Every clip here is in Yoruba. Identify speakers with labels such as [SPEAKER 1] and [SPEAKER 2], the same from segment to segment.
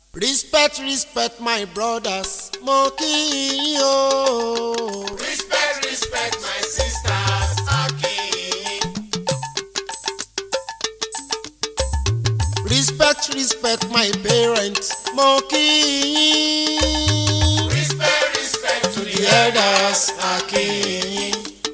[SPEAKER 1] respect respect my brothers mo kí yín o.
[SPEAKER 2] Respect, respect my sisters, Akin.
[SPEAKER 1] respect respect my parents mo kí yín.
[SPEAKER 2] Respect, respect to the
[SPEAKER 1] the elders akin.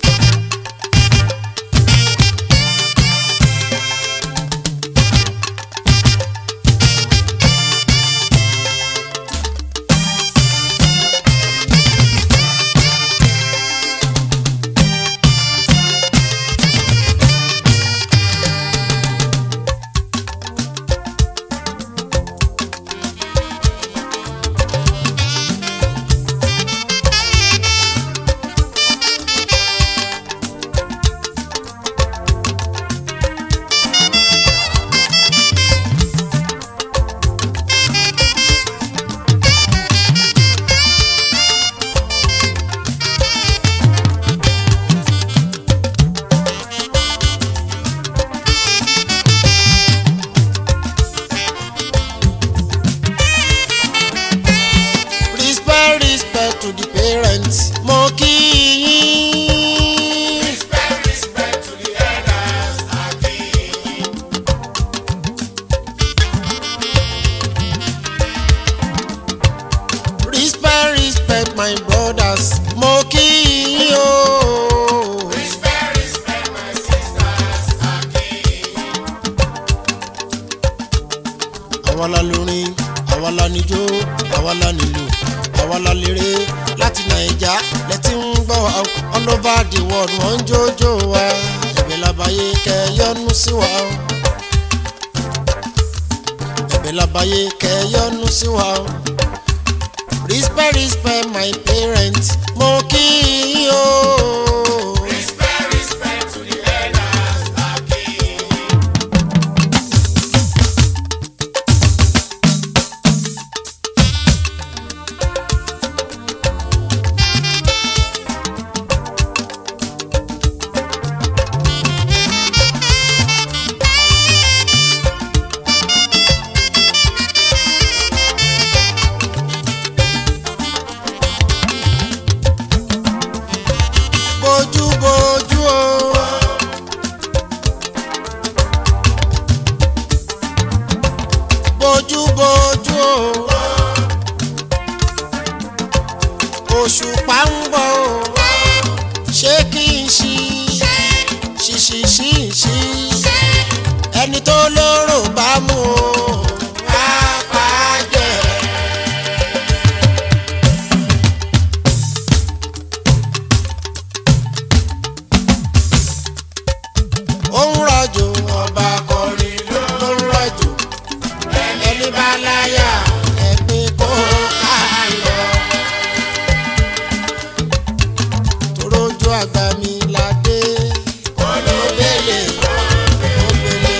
[SPEAKER 1] respect respect to the parents mo kí yín.
[SPEAKER 2] Respect, respect to the elders, Akin.
[SPEAKER 1] respect respect my brothers mo kí yín o.
[SPEAKER 2] Respect, respect my sisters, Akin.
[SPEAKER 1] àwa la lórin àwa la níjó àwa la nílù àwa la léré láti nàìjà lẹ́tí ń gbọ́ wa o. all over the world wọ́n ń jójó wa ẹ̀bẹ̀ labayé kẹ́ yọ́nú sí wa o. ẹ̀bẹ̀ labayé kẹ́ yọ́nú sí wa o. respect respect my parents mo kí yín o.
[SPEAKER 2] Respect, respect to the elders, Akin.
[SPEAKER 1] bójú bójú o. bójú bójú o. òṣùpá ń bọ̀ o. ṣé kí n ṣí ṣíṣí ṣí ṣí ẹni tó lóró bá mú o. á pa á jẹ. ó ń rọ̀jò ọba kọrin ló ń rọ̀jò ẹni bá láyà ẹ̀gbin kó ká lọ. torójú àgbà mi la dé olóbèlè olóbèlè.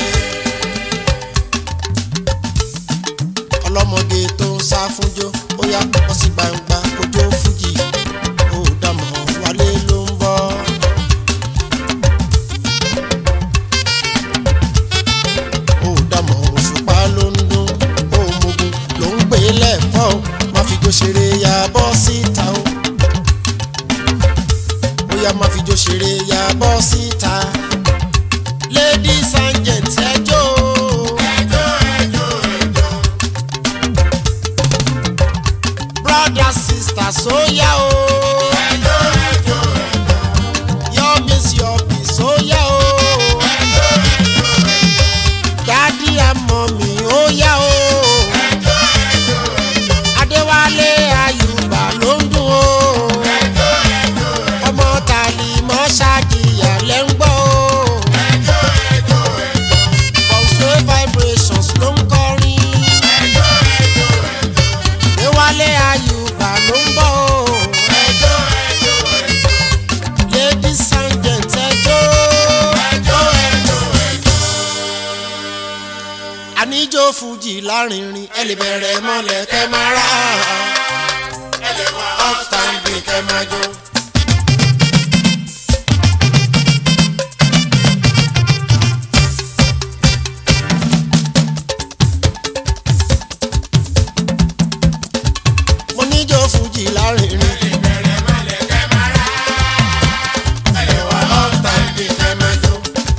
[SPEAKER 1] ọlọ́mọge tó ń sá fúnjó ó yá wọ́n sì gbangba kójó fújì ó dàmọ́ wálé ló ń bọ̀. ó dàmọ̀ òṣùpá ló ń dún òmùgùn ló ń gbé lẹ́fọ́ o má fi jó ṣeré ya bọ́ síta o bóyá má fi jó ṣeré ya bọ́ síta ladies and gents ẹjọ́
[SPEAKER 2] Ẹjọ́, ẹjọ́, ẹjọ́.
[SPEAKER 1] brothers sisters ó yá o
[SPEAKER 2] Ẹjọ́, ẹjọ́,
[SPEAKER 1] your miss your peace ó yá o
[SPEAKER 2] ẹjọ́, ẹjọ́,
[SPEAKER 1] daddy and mommy ó yá o.
[SPEAKER 2] ẹjọ́, ẹjọ́,
[SPEAKER 1] adéwálé ayùbá ló ń dùn ó
[SPEAKER 2] ẹjọ́, ẹjọ́,
[SPEAKER 1] ọmọ tàlí mọ́ ṣáàkìyà lẹ́ ń gbọ́ ó
[SPEAKER 2] ẹjọ́, ẹjọ́, ẹjọ́.
[SPEAKER 1] bọ̀sùwé vibrations ló ń kọrin
[SPEAKER 2] Ẹjọ́, ẹjọ́, ẹjọ́.
[SPEAKER 1] adéwálé ayùbá ló ń bọ̀ ó
[SPEAKER 2] Ẹjọ́, ẹjọ́, ẹjọ́.
[SPEAKER 1] ladies and gents ẹjọ́
[SPEAKER 2] Ẹjọ́, ẹjọ́, ẹjọ́.
[SPEAKER 1] àníjó fújì lárinrin ẹ lè bẹ̀rẹ̀ mọ́lẹ̀ kẹ́ máa rà
[SPEAKER 2] Ẹ lè wá
[SPEAKER 1] upstanding kẹ́ máa jó. fújì lárinrin.
[SPEAKER 2] Ìbẹ̀rẹ̀ mọ́lẹ̀ kẹ́ máa rà. Ẹ̀lẹ́ wà ọ́ta ibi kẹ́ máa jó.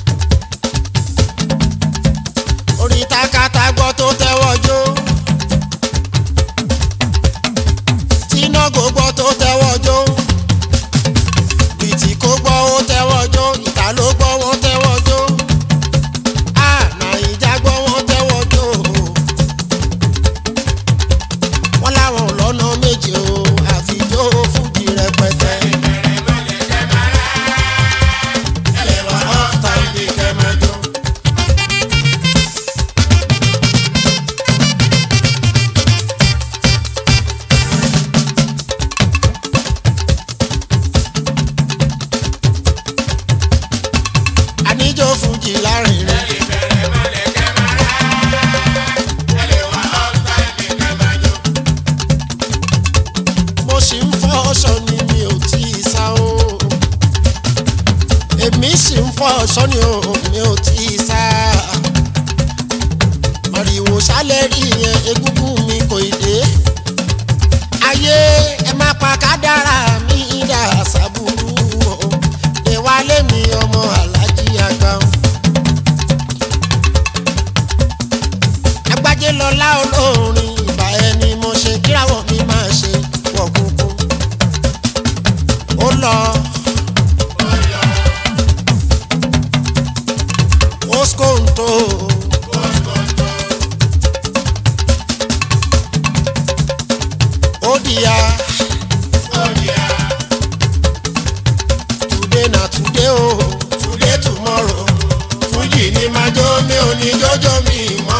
[SPEAKER 1] orí takata gbọ́ tó tẹ́wọ́ jó. tínágò gbọ́ tó tẹ́wọ́ jó. bìtì kó gbọ́ ó tẹ́wọ́ jó. ìta ló gbọ́ wọ́n tẹ́wọ́ jó. a nàìjà gbọ́ wọ́n tẹ́wọ́ jó. wọ́n láwọn ò lọ́nà méje o àfijó fújì rẹpẹtẹ.
[SPEAKER 2] Ìbẹ̀rẹ̀ mọ́lẹ̀ kẹ́ máa rà. Ẹ̀lẹ́ wà ọ́ta ibi kẹ́ máa jó.
[SPEAKER 1] àníjó fújì lárinrin.
[SPEAKER 2] Ìbẹ̀rẹ̀ mọ́lẹ̀ kẹ́ máa rà. Ẹ̀lẹ́ wà ọ́ta ibi kẹ́ máa jó.
[SPEAKER 1] mo sì ń fọ́ ọ̀ṣọ́ ni mi ò tí ì sá o. èmi sì ń fọ́ ọ̀ṣọ́ ni o mi ò tí ì sá. màrìwò sálẹ̀ rí yẹn egúngún mi kò ì dé. ayé ẹ má pa kádàrá mi dà sábúrú o. ìwálé mi ọmọ alájí àgbà o. agbájé lọlá olórin ìbà ẹni mo ṣe kíráwọ̀ mi máa ṣe wọ̀ kúnkún. ó lọ. ó skóńtò. ó dìyà. today na today o today tomorrow fújì ni máa jó mi ò ní jọjọ mi mọ́.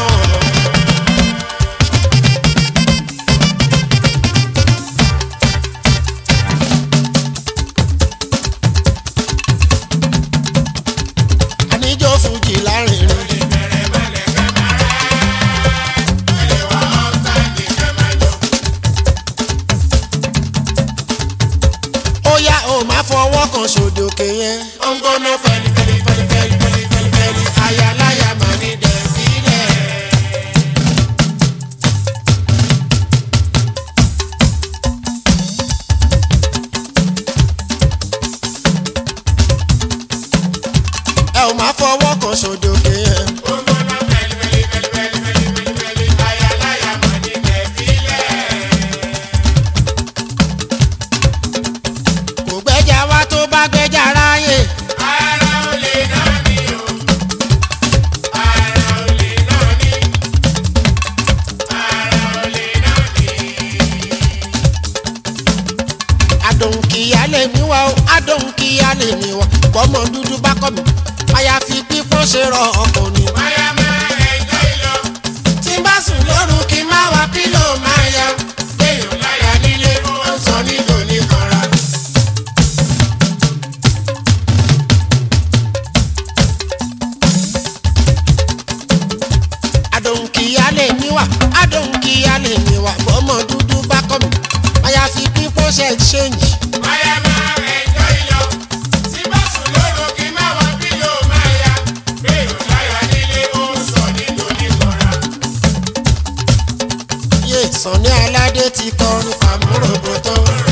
[SPEAKER 1] àníjó fújì lárinrin.
[SPEAKER 2] Ìbẹ̀rẹ̀ mọ́lẹ̀ kẹ́ máa rà. Ẹ̀lẹ́ wà ọ́ta ibi kẹ́ máa jó.
[SPEAKER 1] ó yá o máa fọwọ́ kan sódòkè yẹn.
[SPEAKER 2] Ó ń gbóná fẹ́lí fẹ́lí fẹ́lí fẹ́lí fẹ́lí fẹ́lí fẹ́lí.
[SPEAKER 1] ayaláya máa ní dẹ̀ sílẹ̀. ẹ ò máa fọwọ́ kan sódòkè yẹn.
[SPEAKER 2] Ó ń gbóná fẹ́lí fẹ́lí fẹ́lí fẹ́lí fẹ́lí fẹ́lí fẹ́lí. Ayaláya mọ̀ ní tẹ̀sílẹ̀.
[SPEAKER 1] kò gbẹ́jà wá tó bá gbẹ́jà ráyè.
[SPEAKER 2] Ara ò lè náà ní o. Ara ò lè náà ní. Ara ò lè náà ní.
[SPEAKER 1] adòǹkìyà lè mí wá o adòǹkìyà lè mí wá bọ́mọ dúdú bá kọ́ mi àyàfi pípọ́n ṣe rọ ọkọ̀ ni.
[SPEAKER 2] Máyá máa ẹjọ́ ìlọ.
[SPEAKER 1] tí n bá sùn lóru kí n má wá pílò máa yá.
[SPEAKER 2] Léèyàn láyà nílé ó ń sọ nílò níkanra.
[SPEAKER 1] adòǹkìyà lè mí wá adòǹkìyà lè mí wá bọ́mọ dúdú bá kọ́ mi àyàfi pípọ́n ṣe ṣéǹjì.
[SPEAKER 2] Máyá máa ẹjọ́ ìlọ. Tí bá sùn lóru kí má wá pílò máa yá. Léèyàn láyà nílé ó ń sọ nílò níkanra.
[SPEAKER 1] yé sànni aládé ti kọrin pàmòròbòtò.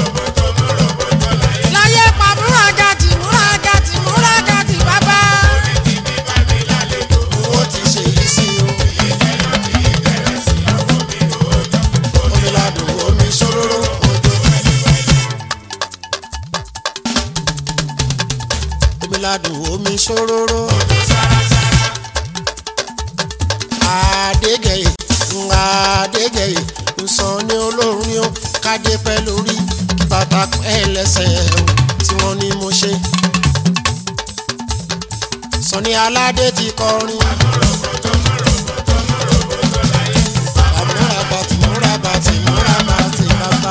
[SPEAKER 1] láyé pàmòrògàtì múragàtì múragàtì bàbá. owó ti ṣe yìí sí o. omi ladùn omi ṣòróró òjò. omi ladùn omi ṣòróró. àdégẹ̀yẹ̀ àdégẹ̀yẹ̀ nsàn ní olórin ó kádé pẹ́ lórí kí bàtà pẹ́ lẹ́sẹ̀ o tí wọ́n ní mo ṣe. Sọ̀ni aládé ti kọrin. Àmúra bàtì múra bàtì múra bàtì bàbá.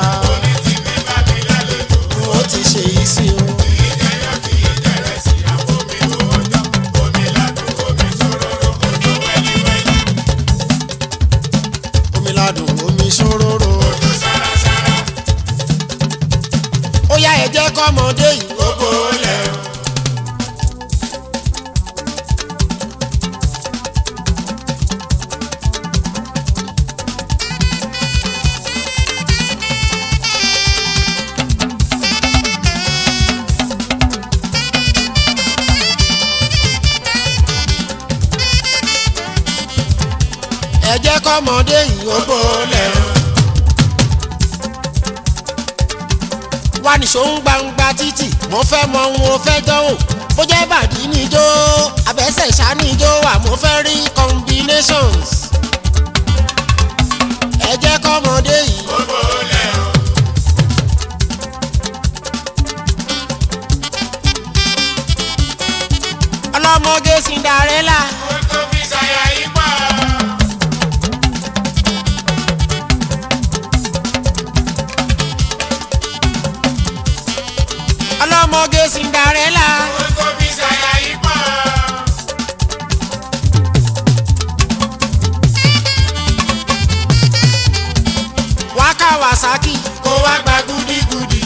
[SPEAKER 1] Ó ti ṣe yìí sí o. Omi ladùn omi ṣòróró. Ó yá ẹ jẹ́ kọ́mọdé yìí ó kó lẹ̀ o. kọ́mọdé yìí ó bọ́lẹ̀ o. wá nìṣó ń gbangba títì mo fẹ́ mọ ohun mo fẹ́ dánwò bó jẹ́ bàdí níjó abẹ́sẹ̀ ṣá níjó wà mo fẹ́ rí combinations. ẹ jẹ́ kọ́mọdé yìí
[SPEAKER 2] gbogbo lẹ̀ o.
[SPEAKER 1] ọlọ́mọge Cinderella
[SPEAKER 2] Ohun tó fi ṣàyà yìí pọ̀.
[SPEAKER 1] ọlọ́mọge Cinderella
[SPEAKER 2] Ohun tó fi ṣàyà yìí pọ̀.
[SPEAKER 1] wá Kawasaki
[SPEAKER 2] Kó wá gba gúdígúdí.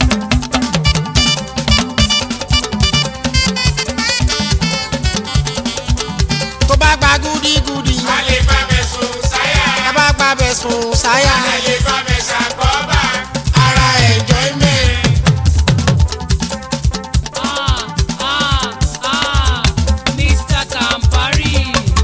[SPEAKER 1] tó bá gba gúdígúdí
[SPEAKER 2] A lè bá bẹ̀ sùn sáyà.
[SPEAKER 1] tá bá gba bẹ̀ sùn sáyà
[SPEAKER 2] A lè bá bẹ̀ ṣàkóbá. Ara enjoyment.
[SPEAKER 3] Ah, ah, ah, Mr. Campari.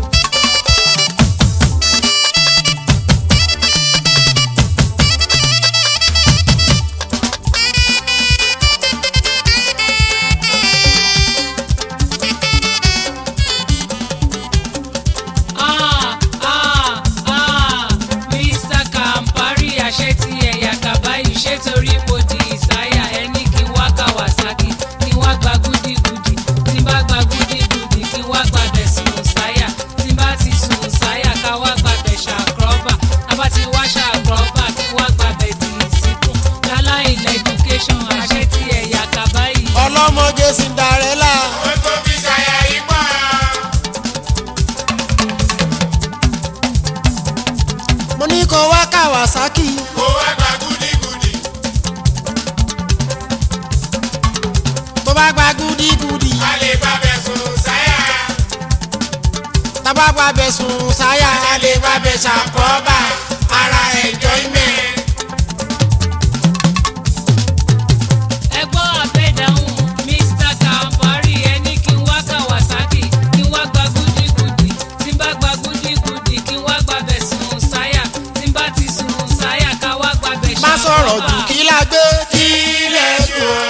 [SPEAKER 3] Ah, ah, ah, Mr. Campari, àṣẹ ti ẹ̀yà kàbáyé ṣé torí mo di ìsáyà ẹni kí n wá Kawasaki kí n wá gba gúdígúdí tí n bá gba gúdígúdí kí n wá gba bẹ̀ sùn sáyà tí n bá ti sùn sáyà ká wá gba bẹ̀ ṣàkọ́bà tá bá ti wá ṣàkọ́bà kí n wá gba bẹ̀ dì í síkùn lálá ilẹ̀ education àṣẹ ti ẹ̀yà kàbáyé.
[SPEAKER 1] ọlọ́mọge Cinderella
[SPEAKER 2] Ohun tó fi ṣàyà yìí pọ̀.
[SPEAKER 1] mo ní kó wá Kawasaki
[SPEAKER 2] Kó wá gba gúdígúdí.
[SPEAKER 1] tó bá gba gúdígúdí
[SPEAKER 2] A lè bá bẹ̀ sùn sáyà.
[SPEAKER 1] tá bá gba bẹ̀ sùn sáyà
[SPEAKER 2] A lè bá bẹ̀ ṣàkóbá. Ara enjoyment.
[SPEAKER 3] ẹ gbọ́ àbẹ̀dáhùn Mr. Campari ẹni kí n wá Kawasaki kí n wá gba gúdígúdí tí n bá gba gúdígúdí kí n wá gba bẹ̀ sùn sáyà tí n bá ti sùn sáyà ká wá gba bẹ̀
[SPEAKER 1] má sọ̀rọ̀ jù kí la gbé
[SPEAKER 2] Kí lẹ̀ dùn.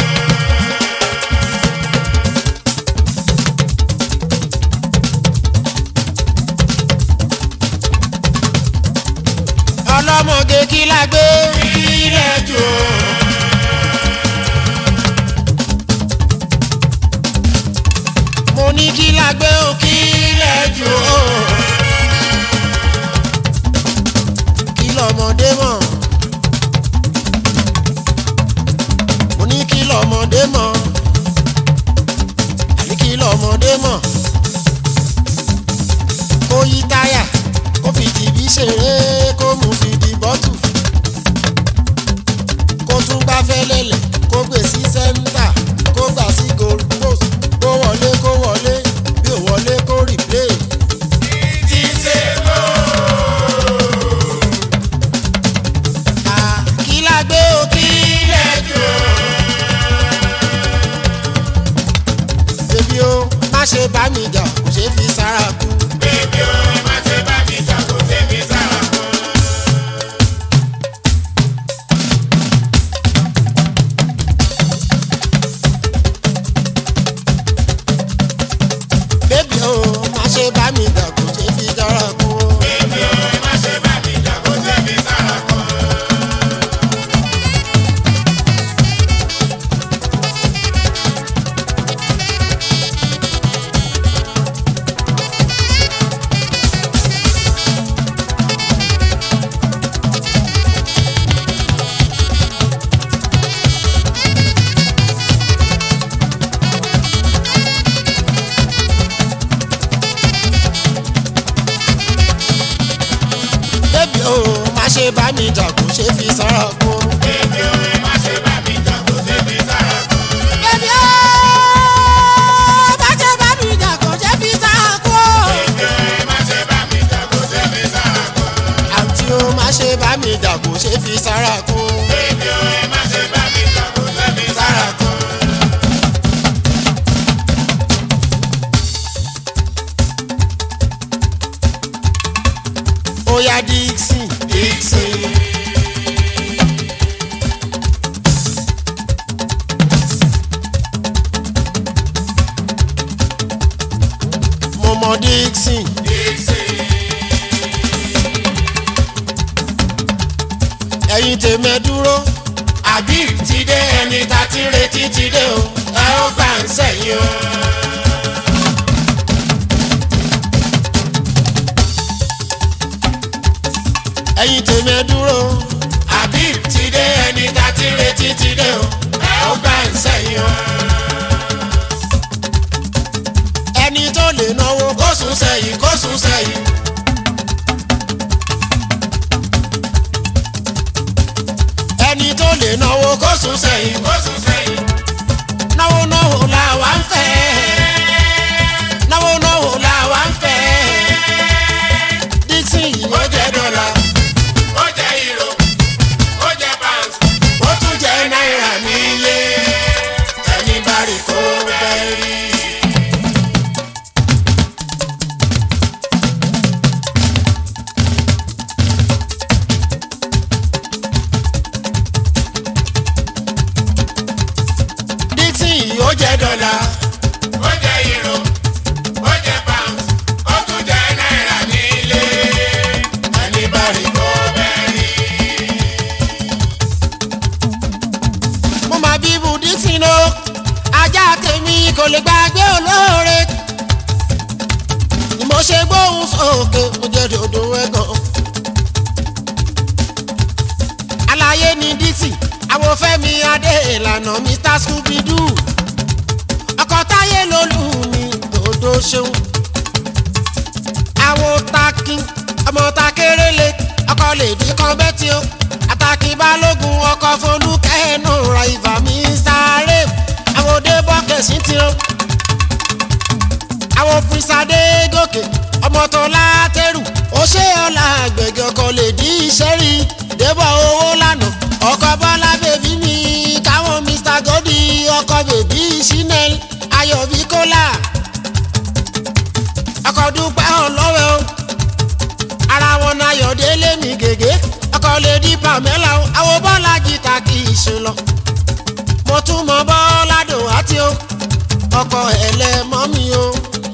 [SPEAKER 1] ọlọ́mọge kí la gbé
[SPEAKER 2] Kí lẹ̀ dùn.
[SPEAKER 1] mo ní kí la gbé o kí lẹ̀ jù o kí lọ́mọdé mọ̀ mo ní kí lọ́mọdé mọ̀ àní kí lọ́mọdé mọ̀ kó yí táyà kó fi tìbí ṣeré kó mú fi di bọ́tù kó tún gbá fẹ́lẹ́lẹ̀ kó gbé sí sẹ́ńtà kó gbà sí goal post kó wọlé kó wọlé bí ò wọlé kó replay.
[SPEAKER 2] Ti ṣe lọ.
[SPEAKER 1] Ah, kí la gbé o kí lẹ̀ jù o. bébí o má ṣe bá mi jà kò ṣe fi sára kú.
[SPEAKER 2] Bébí o, ẹ má ṣe bá mi jà kó tèmi sára kan.
[SPEAKER 1] bébí o má ṣe bá mi jà kò ṣe fi sára kú.
[SPEAKER 2] Bébí o, ẹ má ṣe bá mi jà kó tèmi sára kan.
[SPEAKER 1] bébí o má ṣe bá mi jà kò ṣe fi sára kú.
[SPEAKER 2] Bébí o, ẹ má ṣe bá mi jà kó tèmi sára kan.
[SPEAKER 1] bébí o má ṣe bá mi jà kò ṣe fi sára kú.
[SPEAKER 2] Bébí o, ẹ má ṣe bá mi jà kó tèmi sára kan.
[SPEAKER 1] àǹtí o má ṣe bá mi jà kò ṣe fi sára kú.
[SPEAKER 2] Bébí o, ẹ má ṣe bá mi jà kó tèmi sára kan.
[SPEAKER 1] ẹ̀yin tèmi ẹ dúró
[SPEAKER 2] àbí ti dé ẹni tá ti ń retí ti dé o ẹ ó gbà ń sẹ́yìn o.
[SPEAKER 1] ẹ̀yin tèmi ẹ dúró
[SPEAKER 2] àbí ti dé ẹni tá ti ń retí ti dé o ẹ ó gbà ń sẹ́yìn o.
[SPEAKER 1] ẹni tó lè náwó
[SPEAKER 2] kó sùn sẹ́yìn kó sùn sẹ́yìn.
[SPEAKER 1] ẹni tó lè náwó
[SPEAKER 2] kó sùn sẹ́yìn kó sùn sẹ́yìn.
[SPEAKER 1] náwó náwó làwa ń fẹ́ náwó náwó làwa ń fẹ́ dixon yìí
[SPEAKER 2] ó jẹ́ dọ́là ó jẹ́ euro ó jẹ́ pounds ó tún jẹ́ náírà nílé ẹni bá rí kó bẹ́ẹ̀ rí.
[SPEAKER 1] dixon yìí ó
[SPEAKER 2] ó
[SPEAKER 1] jẹ́
[SPEAKER 2] jẹ́ dọ́là ó jẹ́ euro ó jẹ́ pounds ó tún jẹ́ náírà nílé ẹni bá rí kó bẹ́ẹ̀ rí.
[SPEAKER 1] mo máa bí ibu dixon o ajá tèmi kò lè gbàgbé olóore ni mo ṣe gbóhùn sókè mo jẹ́ dòdò ẹ̀gàn. àlàyé ni dixon àwọn fẹ́mi adé ìlànà mr scooby-doo ọkọ̀ táyé lolú mi dòdò ṣeun àwọn takin ọmọ takérélé ọkọ̀ lèdí kan bẹ́tì o àtàkì balógun ọkọ̀ folúkẹ́ nù ra ìfà mi sáré àwọn òde bọ́kẹ̀sì ti o àwọn pínsádé gòkè ọmọ tó látẹrù ó ṣe ọ̀la àgbẹ̀gẹ̀ ọkọ̀ lèdí iṣẹ́ rí débọ̀ owó lánàá ọkọ̀ bọ́lá bèbí mi káwọn mr godi ọkọ̀ bèbí chanel ayọ̀bí kólà ọkọ̀ dúpẹ́ ọlọ́wẹ́ o ara wọn náà yọ̀délé mi gègé ọkọ̀ lè di pamela o àwọn bọ́lá jìtà kì í ṣe lọ mo tún mọ bọ́lá dùn àti o ọkọ̀ ẹlẹ́mọ́ mi o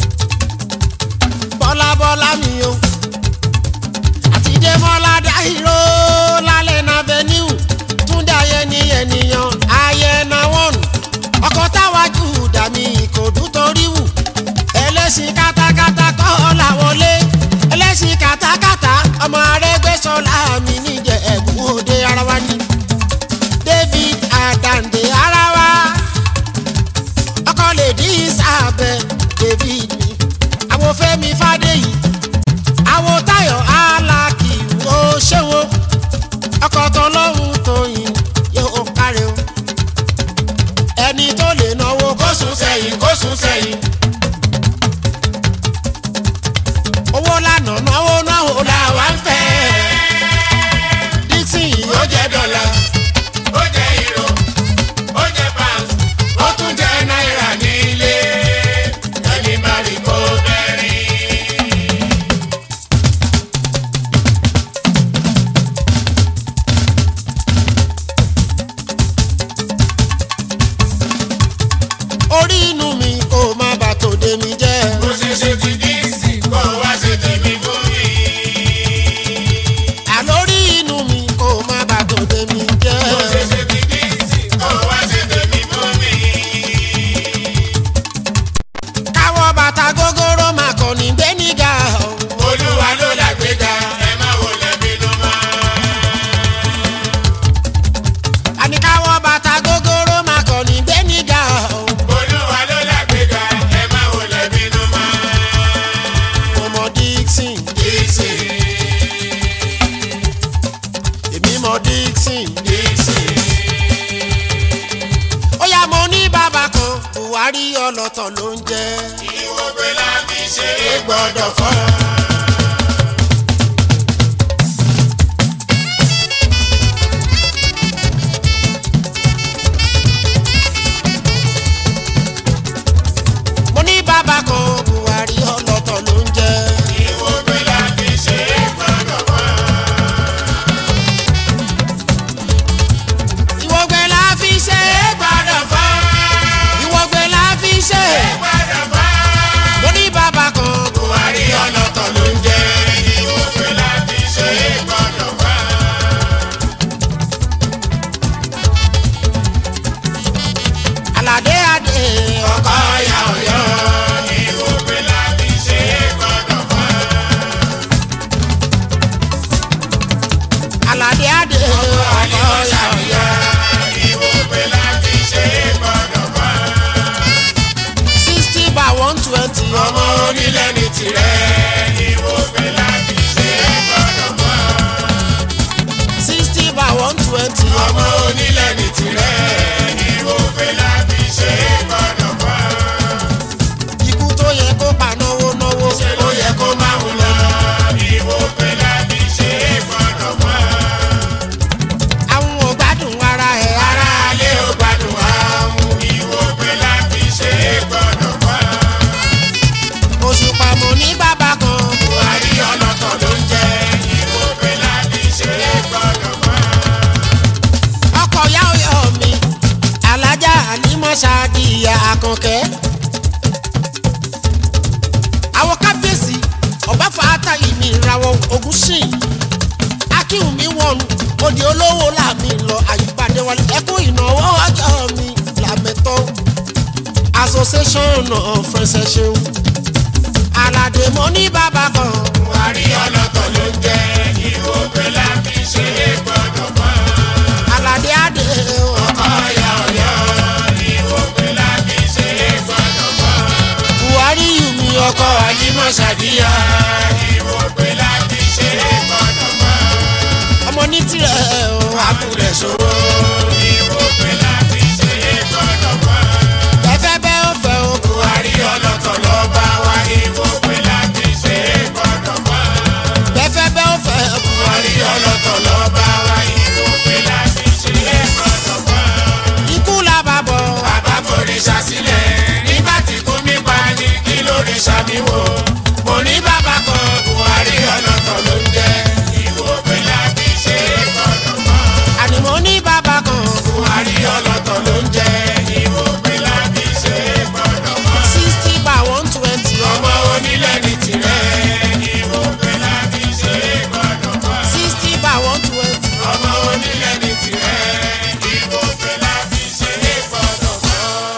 [SPEAKER 1] bọ́lá bọ́lá mi o àti dẹ́mọ́lá dáhìró lálẹ́ náà venue túndé ayẹni ènìyàn ayẹna wọn ọkọ̀ táwájú dàmí ìkòdú torí wù ẹlẹ́sìn kátákátá kọ́ ọ̀la wọlé ẹlẹ́sìn kátákátá ọmọ arẹ́gbẹ́sọ̀lá mi níjẹ̀ ẹ̀bùn òde ara wa ni david adande ara wa ọkọ lè dín sábẹ́ david mi àwọn fẹ́mi fàdéyì àwọn táyọ̀ alákì ó ṣéwó ọkọ̀ tọ́lọ́hún tóyìn yóò kárẹ̀ o ẹni tó lè náwó
[SPEAKER 2] kó sùn sẹ́yìn kó sùn sẹ́yìn.
[SPEAKER 1] owó lànà náwó náwó làwa ń fẹ́ dixon yìí
[SPEAKER 2] ó jẹ́ dọ́là ó jẹ́ euro ó jẹ́ pounds ó tún jẹ́ náírà nílé ẹni bá rí kó bẹ́ẹ̀ rí.
[SPEAKER 1] orí inú mi kò má bà tòde mi jẹ́
[SPEAKER 2] bó ṣe ṣe ti dí sí kó wá ṣe tèmi fún mi.
[SPEAKER 1] àlórí inú mi kò má bà tòde mi jẹ́
[SPEAKER 2] bó ṣe ṣe ti dí sí kó wá ṣe tèmi fún mi.
[SPEAKER 1] káwọ́ bàtà gógóró má kọ́ ní gbẹ́nìgà
[SPEAKER 2] olúwa ló làgbéga ẹ má wọlé bínú mọ́.
[SPEAKER 1] àní káwọ́ bàtà gógóró má kọ́ ní gbẹ́nìgà
[SPEAKER 2] olúwa ló làgbéga ẹ má wọlé bínú mọ́.
[SPEAKER 1] ọmọ dixon
[SPEAKER 2] Dixie,
[SPEAKER 1] èmi mọ dixon
[SPEAKER 2] Dixie.
[SPEAKER 1] ó yá mo ní bàbá kan buhari ọlọ́tọ̀ ló ń jẹ́
[SPEAKER 2] ìwògbé la fi ṣe é gbọ́dọ̀ fọ́.
[SPEAKER 1] mo ní bàbá kan buhari ọlọ́tọ̀ ló ń jẹ́
[SPEAKER 2] ìwògbé la fi ṣe é gbọ́dọ̀ fọ́.
[SPEAKER 1] ìwọ̀gbẹ́ la fi ṣe é
[SPEAKER 2] gbọ́dọ̀ fọ́.
[SPEAKER 1] ìwọ̀gbẹ́ la fi ṣe é
[SPEAKER 2] gbọ́dọ̀ fọ́.
[SPEAKER 1] mo ní bàbá kan
[SPEAKER 2] buhari ọlọ́tọ̀ ló
[SPEAKER 1] aládé adé ọkọ yọyọ
[SPEAKER 2] ìwòpè láti ṣe é gbọ́dọ̀ bá.
[SPEAKER 1] sixty by one twenty
[SPEAKER 2] ọmọ onílẹ̀ ní tirẹ̀ ìwòpè láti ṣe é gbọ́dọ̀ bá.
[SPEAKER 1] sixty by one twenty
[SPEAKER 2] ọmọ onílẹ̀ ní tirẹ̀ ìwòpè láti ṣe é gbọ́dọ̀ bá.
[SPEAKER 1] ikú tó yẹ kó pa náwó náwó
[SPEAKER 2] ṣe ló yẹ kó máa ń lọ ìwòpè láti ṣe é gbọ́dọ̀ bá.
[SPEAKER 1] àwọn ò gbádùn ara ẹ̀ ara
[SPEAKER 2] ara alẹ́ ò gbádùn àwọn ìwòpè láti ṣe é gbọ́dọ̀ bá.
[SPEAKER 1] òṣùpá mo ní bàbá kan
[SPEAKER 2] buhari ọlọ́tọ̀ ló ń jẹ́ ìwòpè láti ṣe é gbọ́dọ̀ bá.
[SPEAKER 1] ọkọ̀ yá ọyọ mi alájà àlímọ̀ṣáàdì ìyá àkànkẹ́. àwọn kábíyèsí ọ̀báfà átàyè mi ìràwọ̀ ogun sìn akínwùmí wọ̀nù òde olówó làmì lọ àyípadé wọlé ẹkún ìnáwó ọjọ́ mi làmẹ́tọ́ association of friends ẹ ṣeun aládé mo ní bàbá kan
[SPEAKER 2] buhari ọlọ́tọ̀ ló ń jẹ́ ìwòpè láti ṣe é gbọ́dọ̀ bá.
[SPEAKER 1] aládé adé
[SPEAKER 2] ọ̀yà ọ̀yà ìwòpè láti ṣe é gbọ́dọ̀ bá.
[SPEAKER 1] buhari yùmí ọkọ
[SPEAKER 2] àjímọ̀ ṣàdíyà ìwòpè láti ṣe é gbọ́dọ̀ bá.
[SPEAKER 1] ọmọ ní tirẹ̀ o
[SPEAKER 2] àkùrẹ̀ ṣòro ìwòpè láti ṣe é gbọ́dọ̀ bá.
[SPEAKER 1] bẹ́ẹ̀ bẹ́ẹ̀ ó fẹ́ o
[SPEAKER 2] buhari ọlọ́tọ̀ ló bá wa ìwòpè láti ṣe é gbọ́dọ̀ bá.
[SPEAKER 1] bẹ́ẹ̀ bẹ́ẹ̀ ó fẹ́ o
[SPEAKER 2] buhari ọlọ́tọ̀ ló bá wa ìwòpè láti ṣe é gbọ́dọ̀ bá.
[SPEAKER 1] ikú làbàbọ̀
[SPEAKER 2] bàbá foríṣà sílẹ̀ nígbà tí kò mí pa ní kí lórí ṣàmìwò. mo ní bàbá kan buhari ọlọ́tọ̀ ló ń jẹ́ ìwòpè láti ṣe é gbọ́dọ̀ bá.
[SPEAKER 1] ànìmọ́ ní bàbá kan
[SPEAKER 2] buhari ọlọ́tọ̀ ló ń jẹ́ ìwòpè láti ṣe é gbọ́dọ̀ bá.
[SPEAKER 1] sixty by one twenty
[SPEAKER 2] ọmọ onílẹ̀ ní tirẹ̀ ìwòpè láti ṣe é gbọ́dọ̀ bá.
[SPEAKER 1] sixty by one twenty
[SPEAKER 2] ọmọ onílẹ̀ ní tirẹ̀ ìwòpè láti ṣe é gbọ́dọ̀ bá.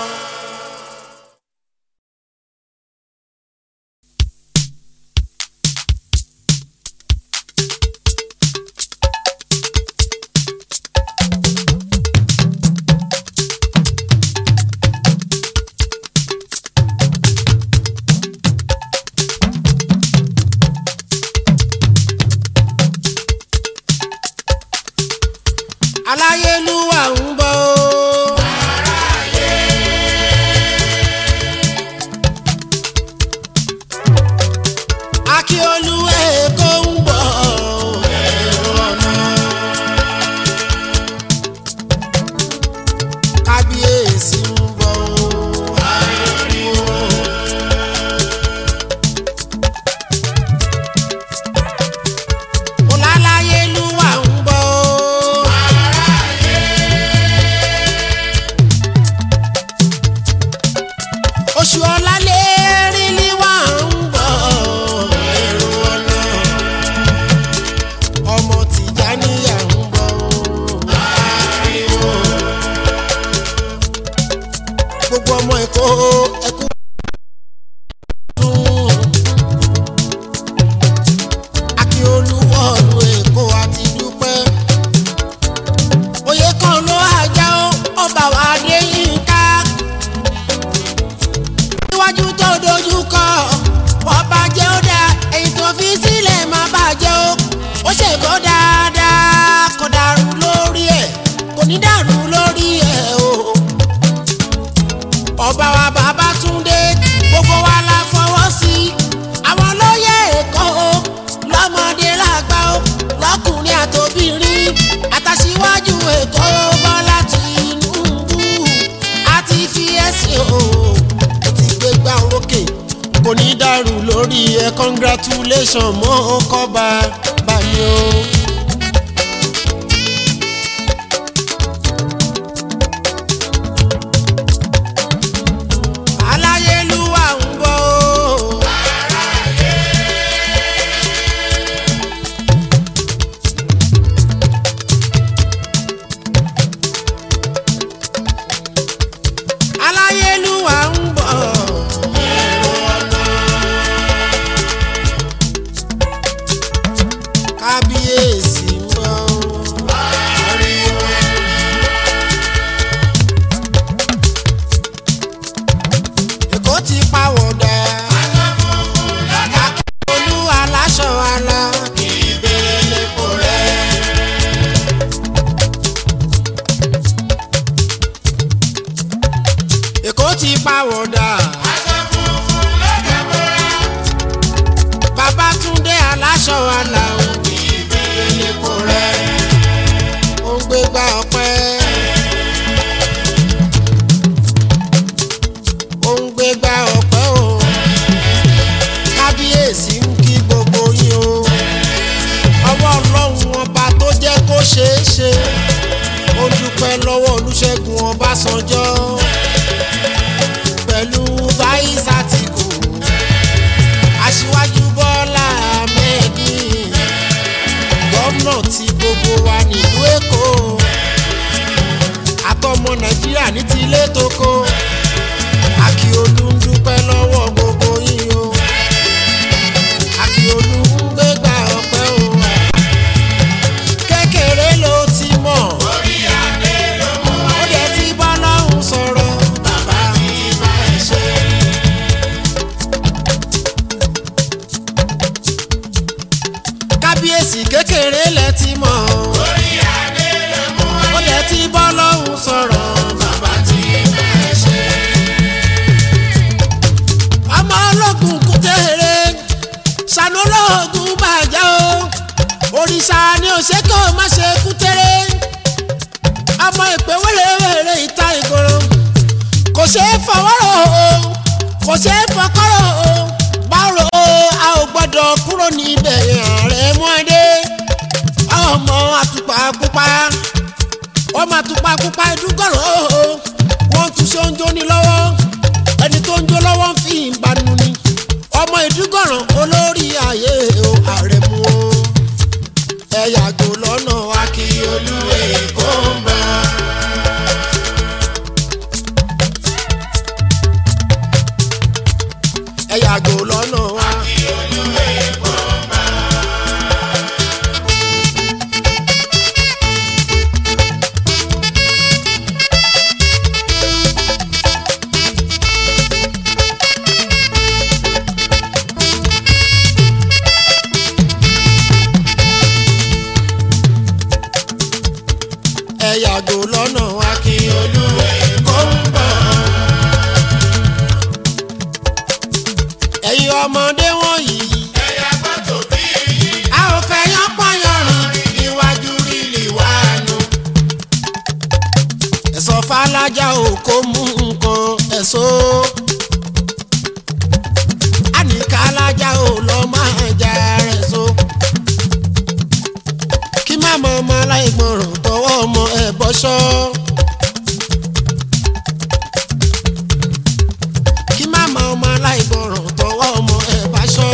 [SPEAKER 1] aláyélúwà ń bọ̀ o. akíolú èkó ń bọ̀ o. kábíyèsí ń bọ̀ o. ọláláyélúwà ń bọ̀ o. oṣù ọ̀làlẹ̀ rílí wà ń bọ̀ ẹ̀rù ọ̀nà ọmọ tìjàníyà ń bọ̀ ariwo gbogbo ọmọ èkó ẹkú dùn akíolúwọ̀lù èkó àti dúpẹ́ oyè kan ló àjà ó ọba wa dé yín ká níwájú tó dojú kọ ọba jẹ́ ó dáa èyí tó fi sílẹ̀ má bàjẹ́ ó ó ṣe kó dáadáa kò dàrú lórí ẹ̀ kò ní dàrú lórí ẹ̀ o. ọba wa bàbá túndé gbogbo wa la fọwọ́ sí i àwọn lóye èkó o lọ́mọdé làgbà o lọ́kùnrin àtòbìnrin àtàṣíwájú èkó bọ́lá tìǹbù àti fi ẹ̀sìn o ó ti gbé gbá orókè kò ní dàrú lórí ẹ congratulation mọ́ kọ́ba báyìí o. aláyélúwà ń bọ̀ o. aláyélúwà ń bọ̀. kábíyèsí ti pàwọ̀dà.
[SPEAKER 2] aṣọ funfun ló dàbọ̀ra.
[SPEAKER 1] Babátúndé aláṣọ àlà ò ní ìbéèrè kò rẹ̀. Ó ń gbégbá ọpẹ́. Ó ń gbégbá ọpẹ́ o. Kábíyèsí ń kí gbogbo yín o. Ọwọ́ Ọlọ́run ọba tó jẹ́ kó ṣeé ṣe. Ó dúpẹ́ lọ́wọ́ Olúṣẹ́gun Ọbásanjọ́. Pẹ̀lú Vice Àtìkù aṣíwájú bọ́lá ahmedi gómìnà tí gbogbo wa nílùú èkó àtọmọ nàìjíríà ní tilé tókó akíolú ń dúpẹ́ lọ́wọ́ gbogbo yín o akíolú ń gbégbá ọpẹ́ o kékeré ló ti mọ̀
[SPEAKER 2] orí adé ló mú
[SPEAKER 1] ó dẹ̀ ti bá lọ́hùn sọ̀rọ̀ bàbá mi bá ẹ ṣe. kábíyèsí kékeré lẹ ti mọ̀
[SPEAKER 2] orí adé ló mú
[SPEAKER 1] ó dẹ̀ ti bá lọ́hùn sọ̀rọ̀ bàbá tí bá ẹ ṣe. ọmọ ológun kútẹ́rẹ́ sànú ológun bàjẹ́ o òrìṣà ni òṣèkò má ṣe kútẹ́rẹ́ ọmọ ìpè wẹ́rẹ́wẹ́rẹ́ ìta ìgboro kò ṣeé fọwọ́rọ̀ o kò ṣeé fọkọ́rọ̀ o báwo o a ò gbọ́dọ̀ kúrò níbẹ̀ ààrẹ mọ́dé ọmọ àtùpà pupa ọmọ àtùpà pupa ìdúgọ̀rọ̀ o wọ́n tún ṣe oúnjẹ ní lọ́wọ́ ẹni tó ń jó lọ́wọ́ ń fi ìbánu ni ọmọ ìdúgọ̀rọ̀ olórí ayé o ààrẹ mú o ẹ yàgò lọ́nà akíyolú èkó ń bọ̀. ẹ yàgò lọ́nà wa. ẹ yàgò lọ́nà wa kí olúwe kó ń bọ̀. ẹ̀yin ọmọdé wọ̀nyí
[SPEAKER 2] ẹ̀yà gbọ́dọ̀ bí yín
[SPEAKER 1] a ò fẹ́ yán pọ́nyọ̀rìn níwájú lílì wá nu. ẹ̀sọ́ falájà ò kó mú nǹkan ẹ̀sọ́. àníkà alájà ò lọ máa jà rẹ̀ so. kí má mọ ọmọ aláìgbọràn tọwọ́ ọmọ ẹ̀ bọ́ṣọ́. kí má mọ ọmọ aláìgbọràn tọwọ́ ọmọ ẹ̀ báṣọ́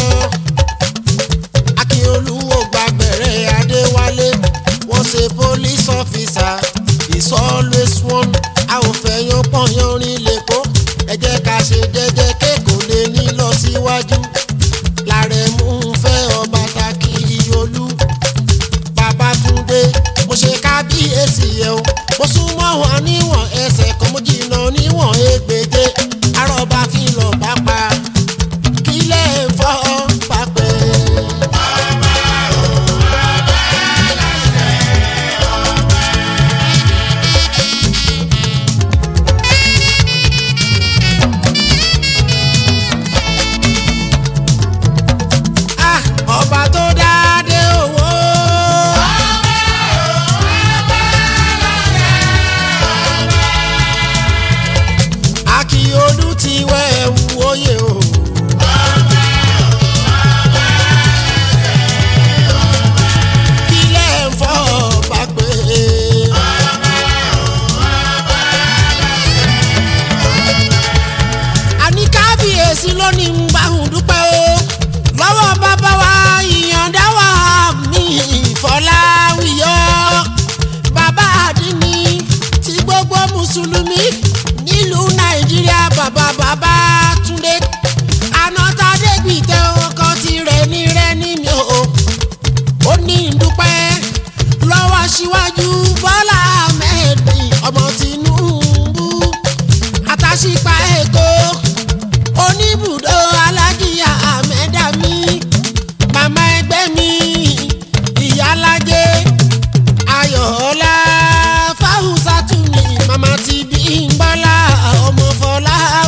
[SPEAKER 1] akínolúwo gbàgbẹ̀rẹ̀ adéwálé wọ́n ṣe police officer is always one a ò fẹ́ yan pọ̀nyán rin lẹ́kọ́ ẹ jẹ́ ká ṣe jẹ́jẹ́ kéèkó lè ní lọ síwájú làrẹ̀mú ń fẹ́ ọba takíyolú babatunde mo ṣe kábíyèsí yẹ o mo súnmọ́ wọn níwọ̀n ẹsẹ̀ kan mo jìnnà níwọ̀n ẹgbẹ̀je arọ́ba kí lọ bá pa kílẹ̀ ń fọ́ pápẹ́. Ah, ọba tó dáadé owó. Akíolú ti wẹ̀ ẹ̀wù oyè o. Kílẹ̀ ń fọ́ ọba pé. àní kábíyèsí lónìí ń bá òun dúpẹ́ o lọ́wọ́ bàbá wa ìyànda wa mi ìfọláwíyọ́ bàbá àdínní ti gbogbo mùsùlùmí nílùú nàìjíríà bàbá bàbá túndé anátádégbìtẹ́ ọkọ tirẹ̀ ní rẹ̀ ní mi o ó ní ìdúpẹ́ lọ́wọ́ síwájú bọ́lá ahmed ọmọ tinubu àtàṣìpá èkó oníbùdó alájíyà àmẹ́dàmí màmá ẹgbẹ́ mi ìyálájẹ ayọ̀ọ́lá fáwùsátùmí màmá ti bí ń bọ́lá ọmọ fọlá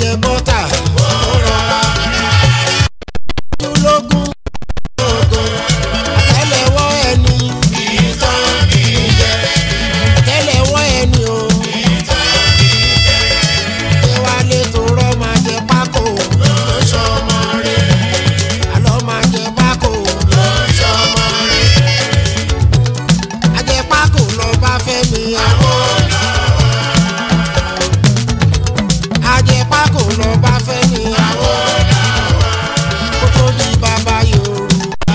[SPEAKER 1] jẹ bọ́tà ó rọra. lógún lógún àtẹ́lẹwọ́ ẹni ìtàn ìjẹ àtẹ́lẹwọ́ ẹni o. ṣé wàá lè tó rọ́ máa jẹ pákó lóṣọmọ rẹ̀ àlọ́ máa jẹ pákó lóṣọmọ rẹ̀ ajẹpákó lọ bá fẹ́ mi àwọn ajẹpákó lọ bá fẹ́ mi àwọn kó tó di bàbá yorùbá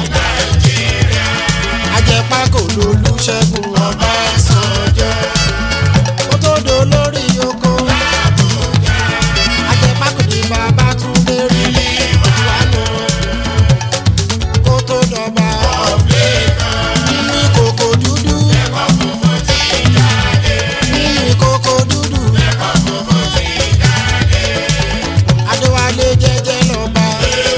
[SPEAKER 1] ajẹpákó lolúṣẹ́gun ọbásanjọ́ kó tó do lórí oko ajẹpákó di bàbá túndé rí ìwánu kó tó dọba nínú ìkòkò dúdú nínú ìkòkò dúdú adéwálé jẹ́jẹ́ lọ́ba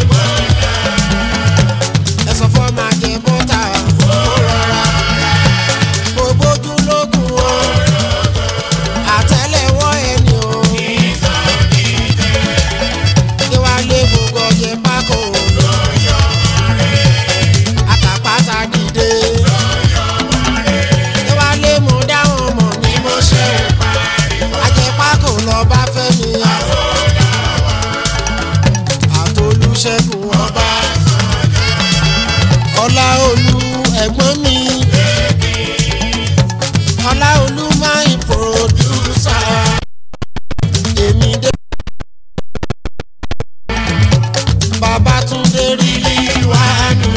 [SPEAKER 1] ẹ̀sọ́ fọ́ máa jẹ bọ́tà ó rọra gbogbo ojú lógún o àtẹ́lẹwọ́ ẹni o adéwálé gbogbo ọjẹ pákó àtàpátá dìde adéwálé mo dáhùn mọ̀ ní mo ṣe ajẹpákó lọ bá fẹ́ mi àtolúṣẹ́gun ọba ọláolú ẹ̀gbọ́n mi ọláolú máa ń pòdúsà èmi dé. Babátúndé rí wánú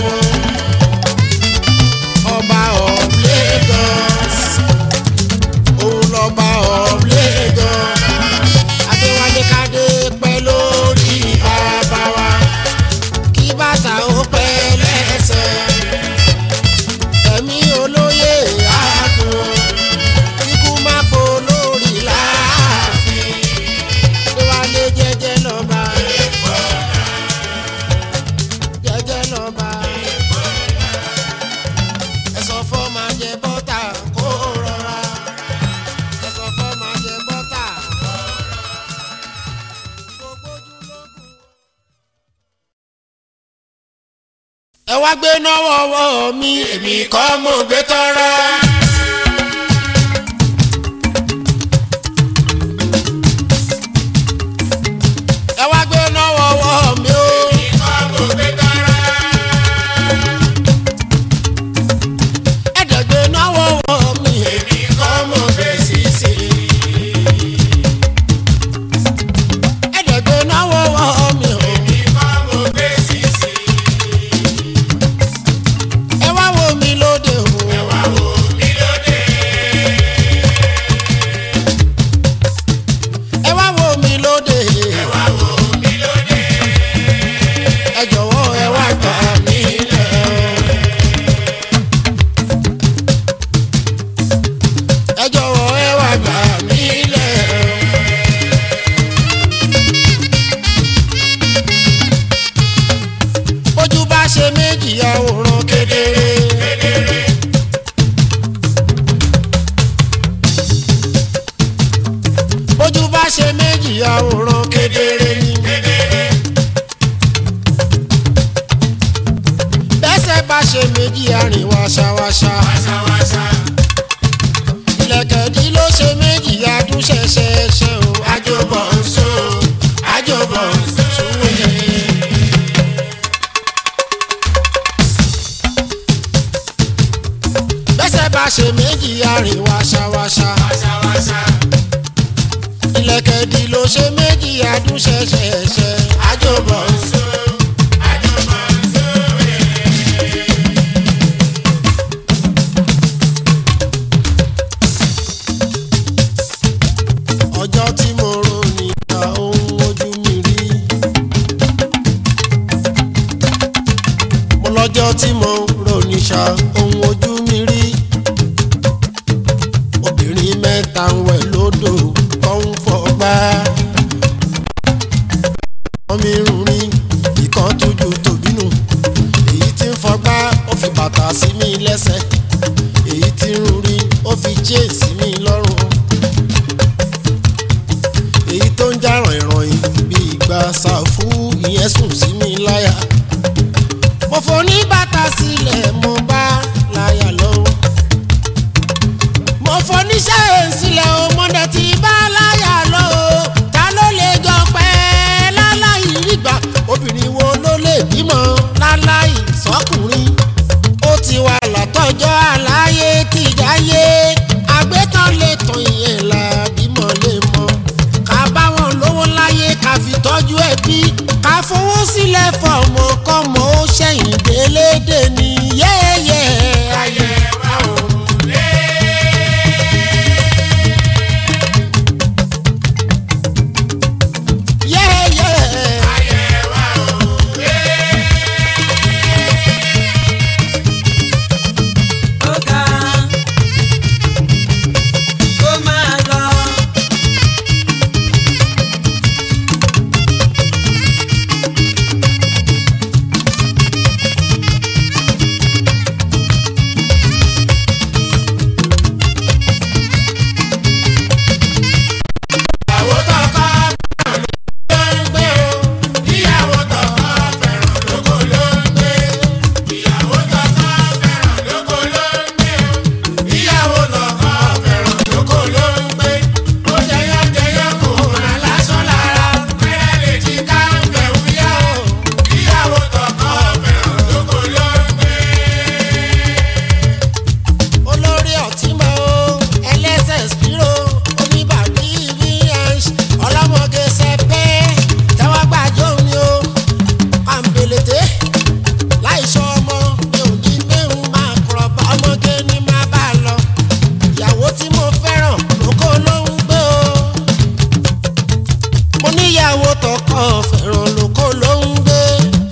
[SPEAKER 1] ọba of Lagos òun lọ́ba of Lagos adéwálé kádé pẹ́ lórí bàbá wa kí bàtà ó pẹ́ lẹ́sẹ̀ ẹ̀mí olóyè àádùn kíkú má po lórí láàfin adéwálé jẹ́jẹ́ lọ́ba jẹ́jẹ́ lọ́ba ẹ̀sọ́ fọ́ máa jẹ bọ́tà kó rọra ẹ̀sọ́ fọ́ máa jẹ bọ́tà kó rọra gbogbo ojú lógún. ẹ wá gbé náwó ọwọ́ mi èmi kọ́ mo gbé tọ́rọ́. ẹ wá gbé náwó ọwọ́ mi o. ẹ̀ẹ́dẹ̀gbẹ́ náwó ọwọ́ mi èmi kọ́ mo gbé sísè. ẹ̀ẹ́dẹ̀gbẹ́ náwó ọwọ́ mi o. ẹ wá wo mi lóde o. ẹ wá wo mi lóde. ẹ jọ̀wọ́ ẹ wá gbà mí lẹ̀. ẹ jọ̀wọ́ ẹ wá gbà mí lẹ̀. bójú bá ṣe méjì àwòrán kedere. bójú bá ṣe méjì àwòrán kedere ni. bẹ́sẹ̀ bá ṣe méjì àrìn wáṣáwáṣá. ìlẹ̀kẹ̀dí ló ṣe méjì adúṣẹṣẹṣẹ o. àjọbọ̀ ń so àjọbọ̀ ń súwèé. bẹ́sẹ̀ bá ṣe méjì àrìn wáṣáwáṣá. ìlẹ̀kẹ̀dí ló ṣe méjì adúṣẹṣẹṣẹ. àjọbọ̀ ń so. ọjọ́ tí mo rò nígbà ohun ojú mi rí. mo lọ́jọ́ tí mo rò níṣà ohun ojú mi rí. obìnrin mẹ́ta ń wẹ̀ lódò tó ń fọgbá. wọ́n mi rùn rí ìkan tójú tòbínú. èyí tí ń fọgbá ó fi bàtà sí mi lẹ́sẹ̀. èyí tí ń rùn rí ó fi chain sí mi lọ́rùn èyí tó ń já ràn ìrànyìn bí tọ́jú ẹbí ká fowó sílẹ̀ fọmọ kọ́mọ ó ṣẹ̀yìn délédé ní yẹ́yẹ́ ayé wa ò lé. yẹ́yẹ́
[SPEAKER 4] ó ga ó máa lọ.
[SPEAKER 2] ìyàwó tọkọ fẹ́ràn ló ń gbé o ìyàwó tọkọ fẹ́ràn lóko ló ń gbé ìyàwó tọkọ fẹ́ràn lóko ló ń gbé o ìyàwó tọkọ fẹ́ràn lóko ló ń gbé ó jẹyọ jẹyọ kò rán lásán lára fẹ́rẹ́ lè jí ká ń bẹ̀ wúyá o ìyàwó tọkọ fẹ́ràn lóko ló ń gbé.
[SPEAKER 1] olórí ọ̀tìmọ̀ o ẹlẹ́sẹ̀ spiro oníbàbí vh ọlọ́mọge sẹpẹ́ tẹ́wọ́ gbàjọ́ mi o àǹbẹ̀lẹ̀tẹ̀ láìsọ ọmọ mi ò ní mẹ́rùn máa kọ̀rọ̀ bá ọmọge ní má bá a lọ ìyàwó tí mo fẹ́ràn lóko ló ń gbé o mo níyàwó tọkọ fẹ́ràn lóko ló ń gbé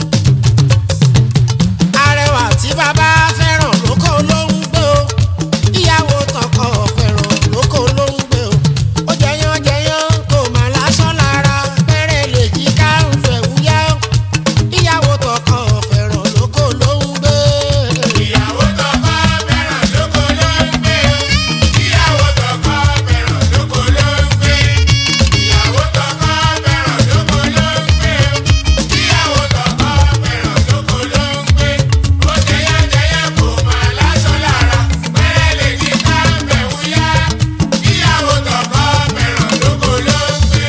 [SPEAKER 1] arẹwà tí bàbá fẹ́ràn lóko ló ń gbé o ìyàwó tọkọ fẹ́ràn lóko ló ń gbé o ó jẹyán jẹyán kò má lásán lára pẹ́rẹ́ lè jí ká ń fẹ́ wúyá o ìyàwó tọkọ fẹ́ràn lóko ló ń gbé.
[SPEAKER 2] ìyàwó tọkọ fẹ́ràn lóko ló ń gbé ìyàwó tọkọ fẹ́ràn lóko ló ń gbé ìyàwó tọkọ fẹ́ràn lóko ló ń gbé ìyàwó tọkọ fẹ́ràn lóko ló ń gbé ó jẹyà jẹyà kò máa lásán lára pẹ́rẹ́ lè jí ká ń bẹ̀ wúyá ìyàwó tọkọ fẹ́ràn lóko ló ń gbé.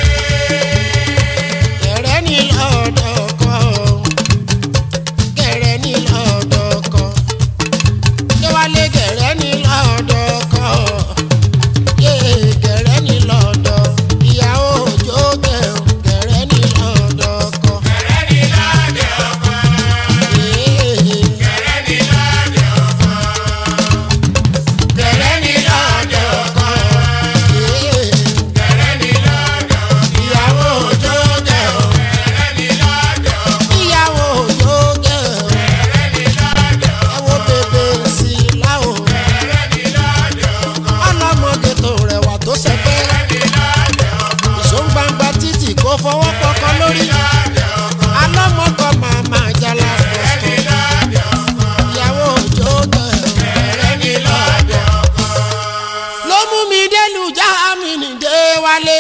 [SPEAKER 1] gẹ̀rẹ́ ní lọ́dọ̀ kan gẹ̀rẹ́ ní lọ́dọ̀ kan yéwálé gẹ̀rẹ́ ní lọ́dọ̀ kan yé gẹ̀rẹ́ ní lọ́dọ̀ ìyàwó òjò gẹ̀rẹ́ gẹ̀rẹ́ ní lọ́dọ̀ kan
[SPEAKER 2] Kẹ̀rẹ́ ní lọ́dẹ ọkọ,
[SPEAKER 1] yé
[SPEAKER 2] kẹ̀rẹ́ ní lọ́dẹ ọkọ, kẹ̀rẹ́ ní lọ́dẹ ọkọ.
[SPEAKER 1] yé
[SPEAKER 2] Kẹ̀rẹ́ ní lọ́dọ̀ ìyàwó òjò gẹ̀ ọ́. Kẹ̀rẹ́ ní lọ́dọ̀
[SPEAKER 1] ìyàwó òjò gẹ̀rẹ́
[SPEAKER 2] kẹ̀rẹ́ ní lọ́dọ̀
[SPEAKER 1] ẹ̀wọ̀ bèbè sí láwò
[SPEAKER 2] kẹ̀rẹ́ ní lọ́dọ̀
[SPEAKER 1] ọlọ́mọge tó rẹwà tó sẹ́pẹ́
[SPEAKER 2] ní lọ́dọ̀
[SPEAKER 1] ìṣóngbangba títì kó fọwọ́ pọkàn lórí alọ́mọkọ màmá jala pọ̀stọ̀ ìyàwó òjò gẹ̀rẹ́ ní lọ́dọ̀ ló mú mi délùú jáàmìnì dé wálé.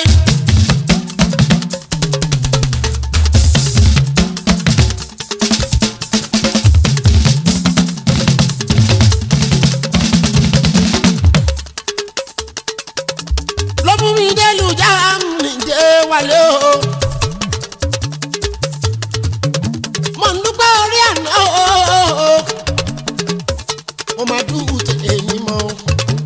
[SPEAKER 1] ló mú mi délùú jáàmìnì dé wálé o. mo ń dúpẹ́ orí àná o. mo máa dúró tèmi mọ́ o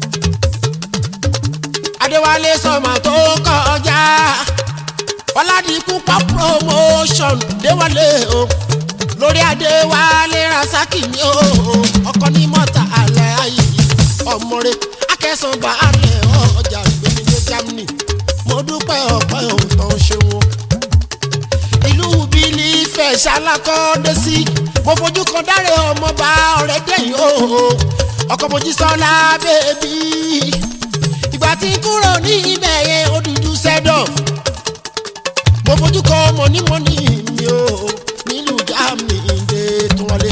[SPEAKER 1] adéwálé sọmọ tó kọjá ọládìkú pa promotion déwálé o lórí adéwálé rasaki ni o ọkọ ní mọ́tà alẹ́ ayé ọmọre akẹ́sànba alẹ́ ọjà gbẹmílẹ̀ germany mo dúpẹ́ ọ̀pẹ́ òótọ́ ṣeun ìlú bílí fẹ́ ṣalákọ́dé sí mo fojú kan dáre ọmọọba ọ̀rẹ́ dẹ́yìn o ọkọ̀ mojísọ́lá bẹ́ẹ̀bí ìgbà tí n kúrò ní ibẹ̀ yẹn ó dúdú sẹ́dọ̀ mo fojú kọ mọ̀nímọ̀ní mi ò nílùú jáàmì ìdè tó wọlé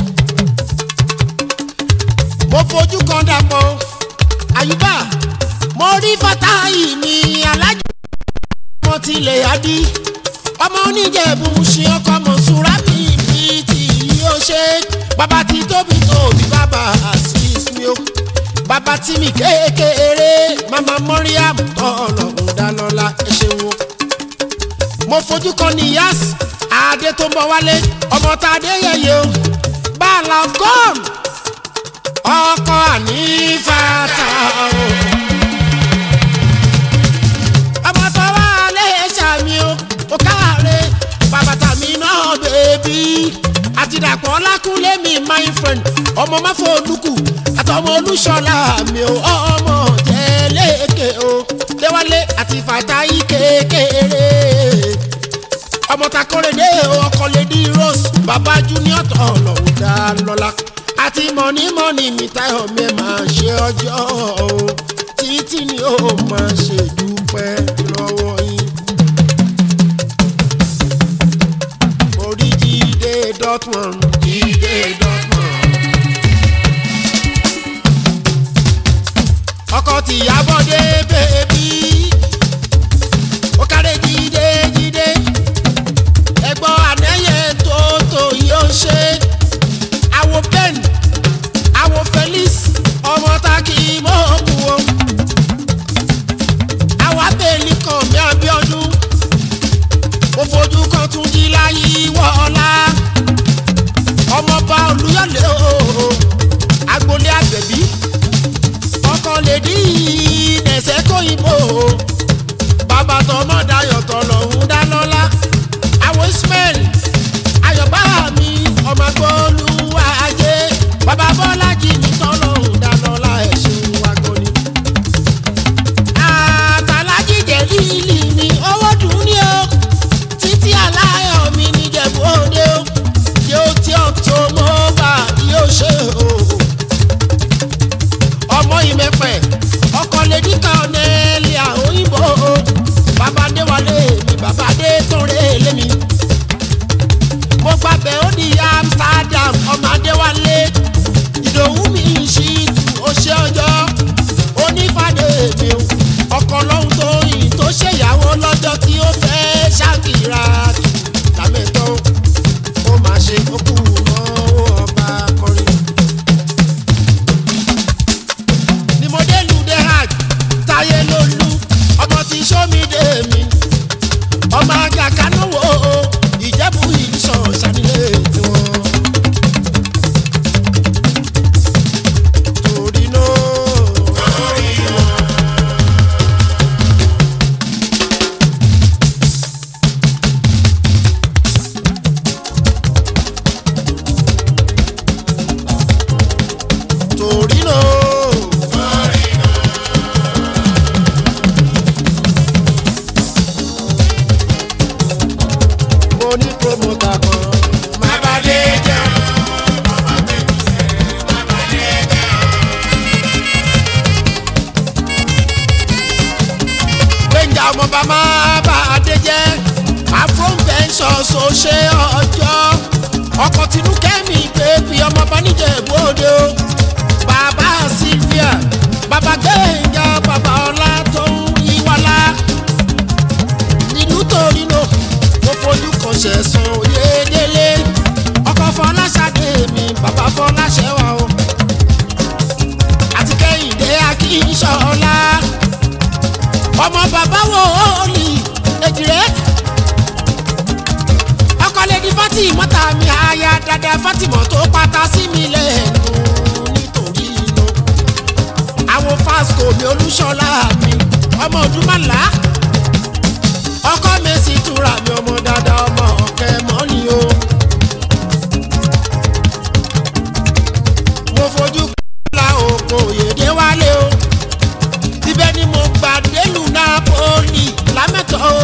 [SPEAKER 1] mo fojú kan dàpọ̀ àyùbá mo rí fatahi mi alájọ ọmọ tilẹ̀ yábí ọmọ oníjẹ̀bù ṣe ọkọ mọ̀ṣúra mi bí tí yóò ṣe bàbá tí tóbi tóbi bàbá àṣìṣ mi ó bàbá tí mi kékeré mama mọ́ríàm tọ̀nà ńdálọ́lá ẹ ṣeun o. mo fojú kan ní yas adé tó ń bọ̀ wálé ọmọ tá a dé yẹyẹ o bàálà gọ́ọ̀n ọkọ ànífàtà o. ọmọ tó wà lè ṣàmì o kò káàárẹ̀ bàbá dàpọ̀ ọlákúnlé mi my friend ọmọ máfọ olùkù àtọmọ olùṣọlá mi ò ọmọ jẹlẹkẹ o déwálé àti fàtáyì kékeré ọmọ takorede ọkọ lady rose baba junior tọlọ́hún dá lọ́lá àti mọ̀nímọ̀ní mi táyọ̀ mi máa ṣe ọjọ́ o títí ni ó máa ṣe dúpẹ́ lọ́wọ́ yín. orí jíde dọ́tmọ̀n jíde dọ́tmọ̀n. ọkọ tìyàbọ̀dé bèbí ó kárẹ́ jíde jíde ẹgbọ́n ànẹ́yẹ tó tó yóò ṣe àwo ben àwo felix ọmọ tá kì í mọ̀ kú o àwa bẹ́ẹ̀lì kan mi àbíọ́dún mo fojú kan tún jí láyé wọ́ọ́lá ọmọọba olúyọ̀lé o agboolé àgbẹ̀bí ọkọ lè dí ẹsẹ̀ kóyìnbó bàbá tọmọ dayọ̀ tọlọ́hún dá lọ́lá àwọn ismail ayọ̀bá mi ọmọ agbóolúwa ajé bàbá bọ́lájì mi tọlọ́hún dá lọ́lá ẹ̀ ṣeun wágọ́ni. àtàlájì jẹ́ líìlì ni owó dùn ní o títí aláyọ̀ mi ní jẹ̀bú òde o yóò tí ọ̀ tó mọ́ bá yóò ṣe o ọmọ ìmẹ̀pẹ̀ ọkọ̀ lèdí kan nẹ́ẹ̀lì òyìnbó bàbá déwálé mi bàbá dé tóore lémi. mo gbàgbé ó di amsterdam ọmọ adéwálé ìdòwú mi ṣì tù ó ṣe ọjọ́ onífàdé mi o ọkọ̀ lọ́hún tó yìn tó ṣèyàwó lọ́jọ́ tí ó fẹ́ ṣàkìrà tù lámẹ́tọ́ ó máa ṣe kókù náà ó ọba kọrin. ni mo dé lu de hajj táyé lólu ọmọ tí sómìdé mi ọmọ ajá kanúwò ìjẹ́bù ìsọ̀ sanilé tiwọn. torí náà. torí náà. mo ní promoter kan.
[SPEAKER 2] bàbá dé jẹ́ bàbá tẹ̀kù sẹ́ bàbá dé jẹ́
[SPEAKER 1] gbẹ̀ngà ọmọ bàmá bá a dé jẹ́ afrovention so ṣe ọjọ́ ọkọ̀ tinú kẹ́mi bèbí ọmọ bá níjẹ̀ bóde o bàbá sylvia bàbá gbẹ̀ngà bàbá ọlá tó ń yíwálá nílùú torino mo fojú kan ṣẹ̀sán oyedele ọkọ̀ fọláṣadé mi bàbá fọláṣẹ́wà o àti kẹ́hìndé akínṣọ́lá ọmọ bàbá wo òòlì èjìrè ọkọ lè di fatima ta mi aya dada fatima tó pátá sí mi lẹ́nu nítorí inú àwọn fasco mi olúṣọlá mi ọmọ ọdúnmọ́lá ọkọ mi sì túra mi ọmọ dada ọmọ ọkẹ mọ́ni o mo fojú kọ́lá oko òyèdè wálé o ibẹ̀ ni mo gbà délùú napoli lámẹ́tọ̀ o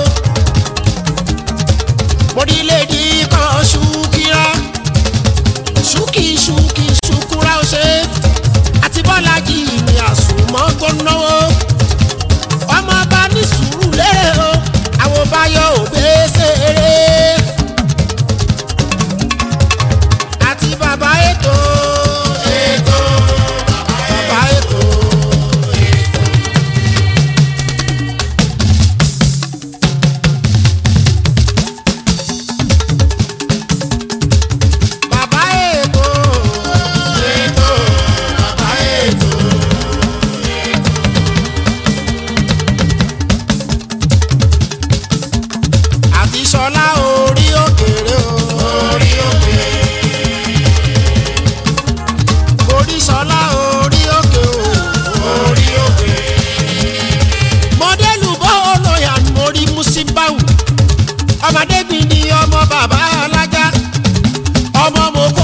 [SPEAKER 1] orílẹ̀-èdè kan ṣùkìrà ṣùkì ṣùkì ṣùkúrà ọ̀ṣẹ́ àti bọ́lájì ní àsùnmọ́ tó náwó ọmọ bá ní sùúrù lérè o àwọn báyọ̀ òbẹ́ ṣeré àti bàbá ètò ètò bàbá ètò. bàbá ètò ètò bàbá ètò. àti sọlá orí òkèrè o. orí òkèrè. orí sọlá orí òkè o. orí òkè. mọdẹ́lù bọ́ olóyà mórí musibáwù ọmọdébìnrin ni ọmọ bàbá alájà ọmọ mo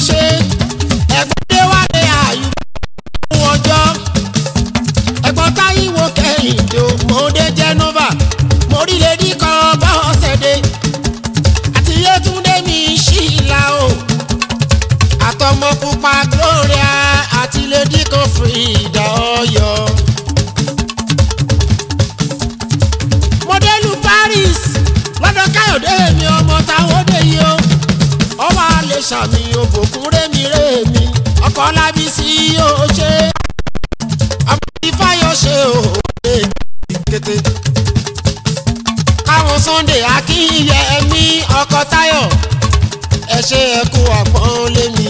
[SPEAKER 1] ṣe ẹ̀gbọ́n dé wálé àyù fún ọjọ́ ẹ̀gbọ́n táyíwò kẹ́hìndé o mo dé jẹ́nova mo rí lèdí kan bá ọ̀sẹ̀ dé àti yétúndé mi ṣìlá o àtọmọ pupa gloria àti lèdí kan frida ọyọ. mọdẹ́lù paris lọ́dọ̀ káyọ̀dé mi ọmọ táwọn dé yìí o ọmọ alẹ́ sàmì òbòkún rémi rémi ọkọ̀ lábísí yóò ṣe ọmọ ìfáyọ̀ ṣe òwe kété. káwọn sunday akínyẹ ẹmí ọkọ̀ táyọ̀ ẹ ṣe ẹkú àpọ́n lémi.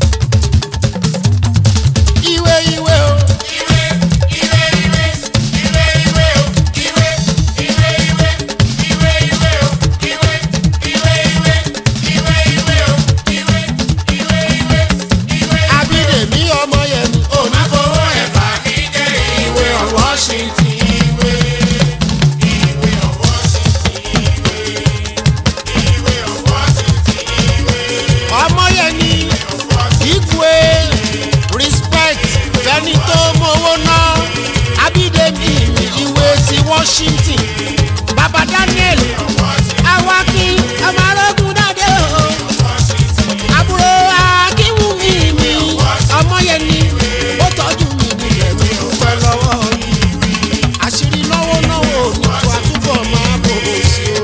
[SPEAKER 1] ìwé ìwé o.
[SPEAKER 2] Ìwé, ìwé, ìwé, ìwé, ìwé o, ìwé, ìwé, ìwé, ìwé, ìwé o, ìwé, ìwé, ìwé, ìwé, ìwé o, ìwé, ìwé, ìwé, ìwé.
[SPEAKER 1] abídèmí ọmọ yẹn ni
[SPEAKER 2] Ó máa fowó ẹ̀ bá mi jẹ́ ìwé ọ̀wọ́ sí ti ìwé. Ìwé ọ̀wọ́ sí ti ìwé. Ìwé ọ̀wọ́ sí ti ìwé.
[SPEAKER 1] ọmọ yẹn ni
[SPEAKER 2] Ọ̀wọ́ sí
[SPEAKER 1] igwe respect fẹni tó mowó ná abídèmí ní ìwé ti washington baba daniel awaki ọmọ arógun dáadé o àbúrò akínwùmí mi ọmọ yẹn ni ó tọ́jú mi nílẹ̀ mi dúpẹ́ lọ́wọ́ yìí àṣírí náwó náwó ní tó àtúbọ̀ máa bò ó sí o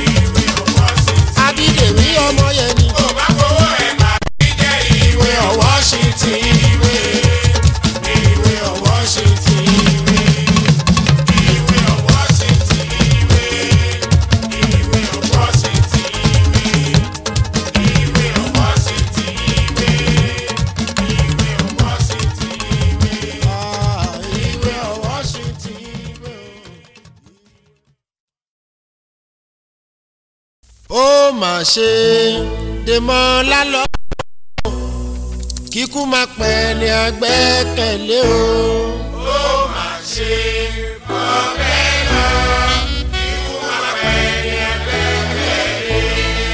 [SPEAKER 1] abídèmí ọmọ yẹn ni
[SPEAKER 2] Ó máa fowó ẹ̀ bá mi jẹ́ ìwé ọ̀wọ́ sí ti ìwé. Ìwé ọ̀wọ́ sí ti ìwé. Ìwé ọ̀wọ́ sí ti ìwé. Ìwé ọ̀wọ́ sí ti ìwé. Ìwé ọ̀wọ́ sí ti ìwé. Ìwé ọ̀wọ́ sí ti ìwé.
[SPEAKER 1] Ah, ìwé ọwọ́ sí ti ìwé o. ó mà ṣe dèmọ́ lálọ́ kíkú máa pẹ́ ní agbẹ́kẹ̀lé o.
[SPEAKER 2] Ó máa ṣe bọ́bẹ́ lọ. Ikú máa pẹ́ ní ẹgbẹ́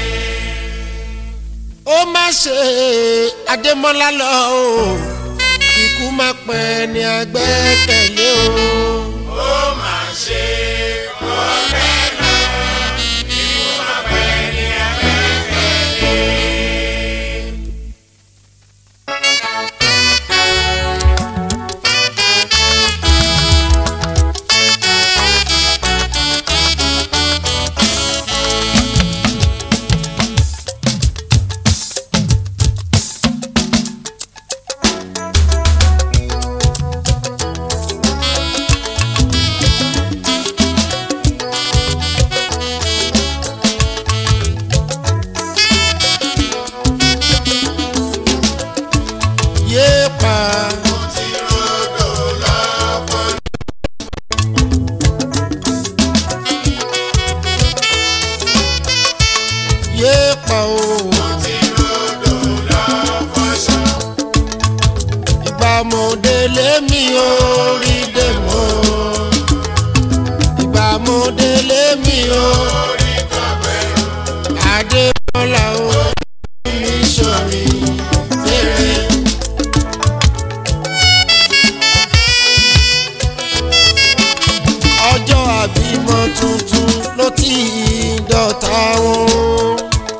[SPEAKER 1] ó má ṣe adémọ́lá lọ o kíkú máa pẹ́ ní agbẹ́kẹ̀lé o.
[SPEAKER 2] Ó máa ṣe bọ́bẹ́ lọ. Ikú máa pẹ́ ní ẹgbẹ́
[SPEAKER 1] yéèpà
[SPEAKER 2] ti rodò lọ́pọ̀.
[SPEAKER 1] yéèpà o
[SPEAKER 2] Ti rodò lọ́pọ̀ ṣọ́.
[SPEAKER 1] ìgbà mòde lémi ò rí dèmọ́ ìgbà mòde lémi ò
[SPEAKER 2] Orí kọ̀ọ̀bẹ̀rù.
[SPEAKER 1] adémọ́lá o mi sọ̀rí fèrè. ọjọ́ àbímọ tuntun ló ti dọ̀tá wọn.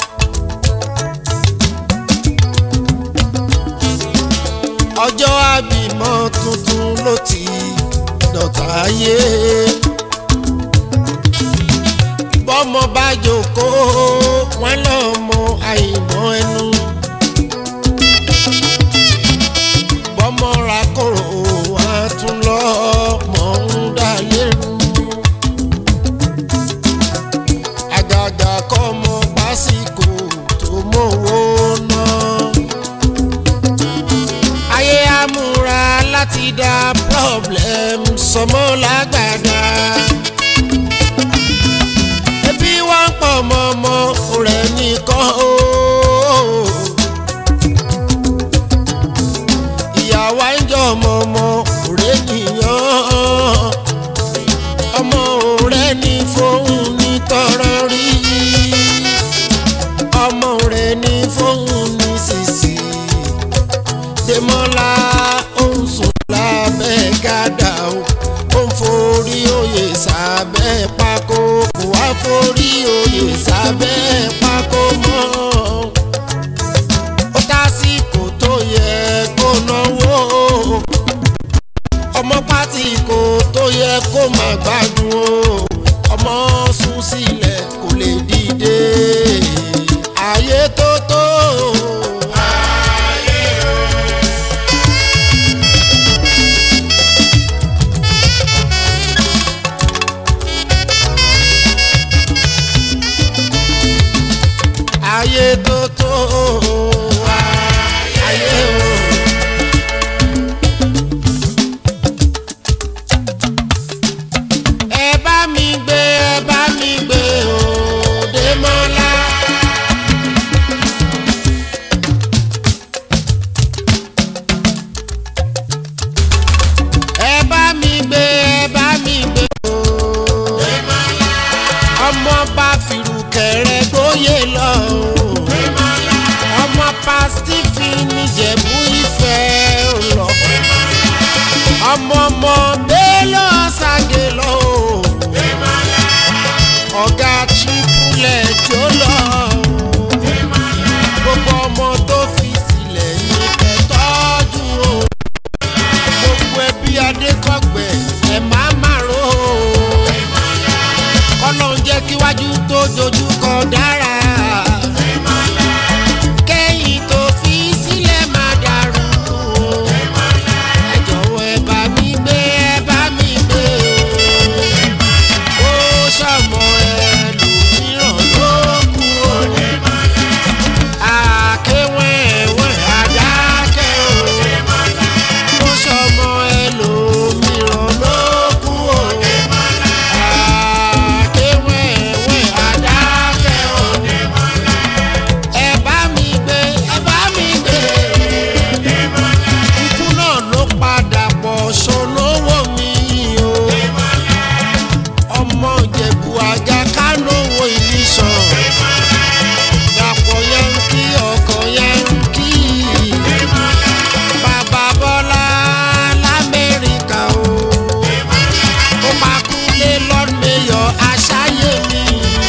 [SPEAKER 1] ọjọ́ àbímọ tuntun ló ti dọ̀tá ayé. bọ́mọ bá jókòó wọn lọ́mọ àìmọ́ ẹnu. bọ́mọ ra kòrò wá tún lọ́mọ ń dá lérú. àgàgà kọ́mọ pásíkò tó mówó náà ayé amúra láti dá problem sọmọ lágbàdá. ebi wá ń pọ̀ mọ́mọ́ rẹ̀ nìkan o. ìyàwó ń jọ mọ́mọ́ rẹ̀ nìyàn. ọmọ rẹ̀ ní fóun ní tọrọ rí. ọmọ rẹ̀ ní fóun ní sísì forí oyè sábẹ́ pákó mọ́ ó tásìkò tó yẹ kó náwó ọmọ pátì kò tó yẹ kó má gbádùn o ọmọ sùn sílẹ̀ kò lè dìde ayé tó tó. ayé tó tó ayé o. ẹ bá mi gbé ẹ bá mi gbé òde mọ́lá. ẹ bá mi gbé ẹ bá mi gbé òde mọ́lá. ọmọ bá fìrùkẹ̀rẹ̀ gbóyè lọ. ọmọ pásítìfì níjẹ̀bú ìfẹ́ lọ ọmọ ọmọ bélò ṣàgé lọ o ọ̀gá tripulẹ̀ jó lọ o gbogbo ọmọ tó fi sílẹ̀ ní kẹtọ́jú o gbogbo ẹbí adékọ̀gbẹ̀ ẹ̀ má má ro o kọ́nà ń jẹ́ kíwájú tó dojú kọ dára kẹ́yìn tó fi sílẹ̀ má dàrú o ẹ jọ̀wọ́ ẹ bá mi gbé ẹ bá mi gbé o ó ṣàmọ ẹlòmíràn ló kú o àkéwẹ̀wẹ̀ àdákẹ́ o ó ṣàmọ ẹlòmíràn ló kú o àkéwẹ̀wẹ̀ àdákẹ́ o ẹ bá mi gbé ẹ bá mi gbé ikú náà ló padà pọ̀ ṣolówó mi o ọmọ ìjẹ̀bù àjà kánówó ìlísàn dàpọ̀ yankí ọkọ̀ yankí bàbá bọ́lá lamẹ́ríkà o ó máa kú lé lọ́dúnmẹ́yọ̀ aṣáyé mi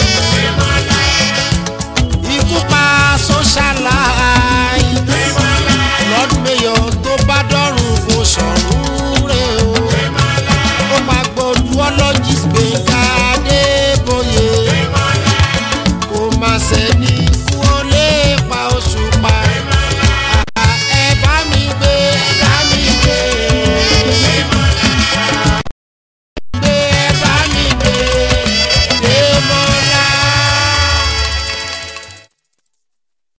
[SPEAKER 1] ikú pa socialite lọ́dún mẹ́yọ̀ tó bá dọ́rùn kò sọ̀rùn rẹ̀ o. ó máa gbọ́dú ọlọ́jìs gbẹ̀ngà adébóyè kò má sẹ́ni